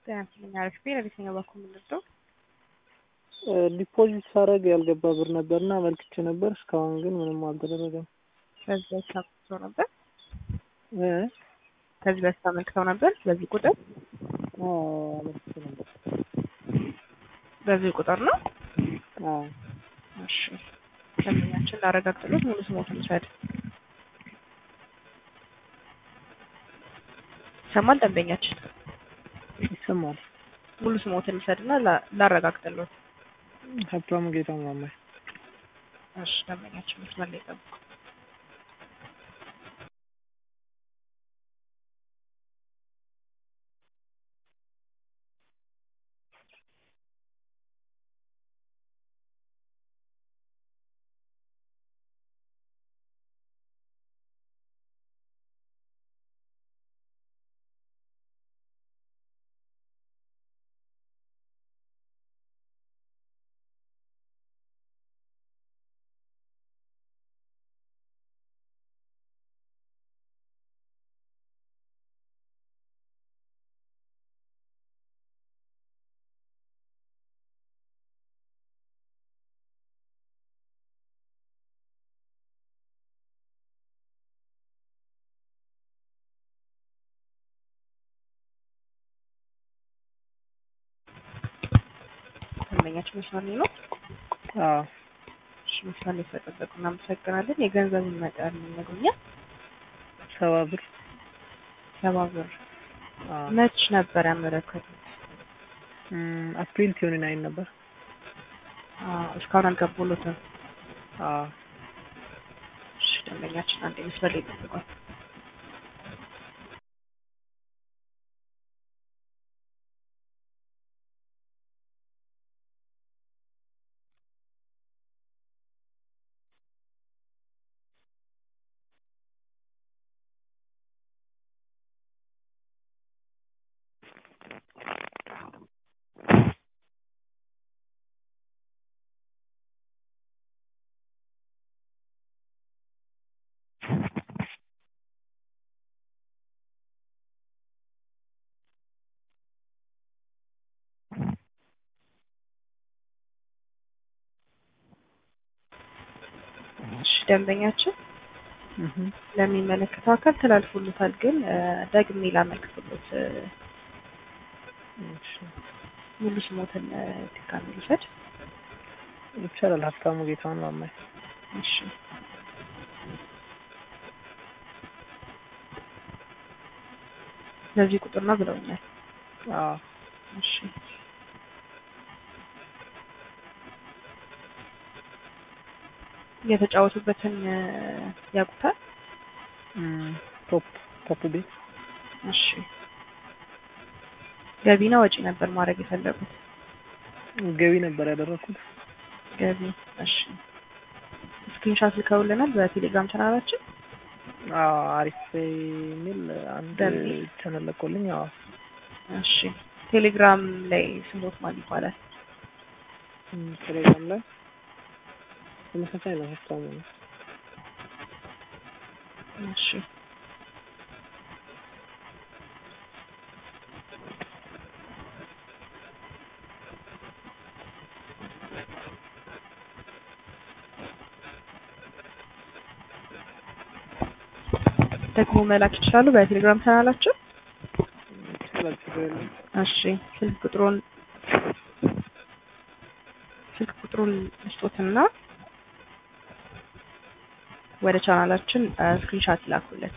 ጤና ይስጥልኝ አሪፍ ቤት ለየትኛው በኩል የምንወስደው? ዲፖዚት ሳረግ ያልገባ ብር ነበርና አመልክቼ ነበር። እስካሁን ግን ምንም አልተደረገም። ከዚህ በፊት አመልክተው ነበር እ ከዚህ በፊት አመልክተው ነበር በዚህ ቁጥር አዎ አመልክቼ ነበር። በዚህ ቁጥር ነው። አዎ እሺ ደንበኛችን ላረጋግጥሎት ሙሉ ስሞትን ውሰድ። ይሰማል ደንበኛችን? ይሰማል። ሙሉ ስሞትን ውሰድና ላ- ላረጋግጥሎት። ሀብታሙ ጌታ ማማይ እሺ ደንበኛችን መስመር ላይ ጠብቁ። ደንበኛችን መስመር ላይ ነው። አዎ እሺ መስመር ላይ ስለጠበቁ እናመሰግናለን። የገንዘቡን መጠን ይነግሩኛል? ሰባ ብር ሰባ ብር አዎ መች ነበር ያመለከቱት? እም፣ አፕሪል ቲዮኒ ናይን ነበር። አዎ እስካሁን አልገቡሎትም። አዎ እሺ ደንበኛችን አንዴ መስመር ላይ ጠብቋል። እሺ ደንበኛችን እህ ለሚመለከተው አካል ተላልፎሎታል። ግን እ፣ ደግሜ ላመልክትሎት እ፣ እሺ ሙሉ ስሞትን እ፣ ድጋሜ ልውሰድ። ይቻላል። ሀብታሙ ጌታውን ማማይ እሺ በዚህ ቁጥር ነው ብለውኛል። አዎ እሺ የተጫወቱበትን እ፣ ያውቁታል? እም፣ ቶፕ ቶፕ ቤት እሺ ገቢና ወጪ ነበር ማድረግ የፈለጉት? ገቢ ነበር ያደረኩት። ገቢ። እሺ ስክሪንሻት ልከውልናል በቴሌግራም ቻናላችን። አዎ አሪፍ የሚል አንድ በሚል? ቻናል ለቆልኝ። አዎ እሺ ቴሌግራም ላይ ስሞት ማን ይባላል? እም፣ ቴሌግራም ላይ ተመሳሳይ ነው። ሀብታሙ ነው። እሺ ደግሞ መላክ ይችላሉ በቴሌግራም ቻናላችን። ይቻላል፣ ችግር የለም። እሺ ስልክ ቁጥሩን ስልክ ቁጥሩን ልስጦትና ወደ ቻናላችን ስክሪንሻት ይላኩልን።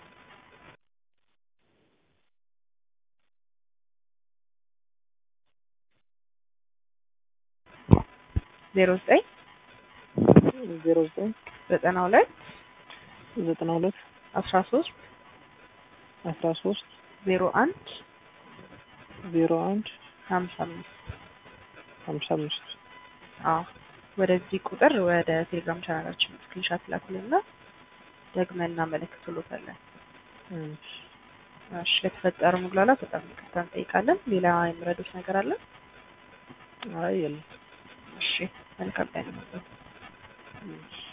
ዜሮ ዘጠኝ ዜሮ ዘጠኝ ዘጠና ሁለት ዘጠና ሁለት አስራ ሶስት አስራ ሶስት ዜሮ አንድ ዜሮ አንድ ሀምሳ አምስት ሀምሳ አምስት አዎ ወደዚህ ቁጥር ወደ ቴሌግራም ቻናላችን ስክሪንሻት ይላኩልንና ደግመን እናመለክትሎታለን። እሺ እሺ ለተፈጠረ መጉላላት በጣም ይቅርታ እንጠይቃለን። ሌላ የምረዱት ነገር አለ? አይ የለም። እሺ መልካም ቀን ይሁንልዎት። እሺ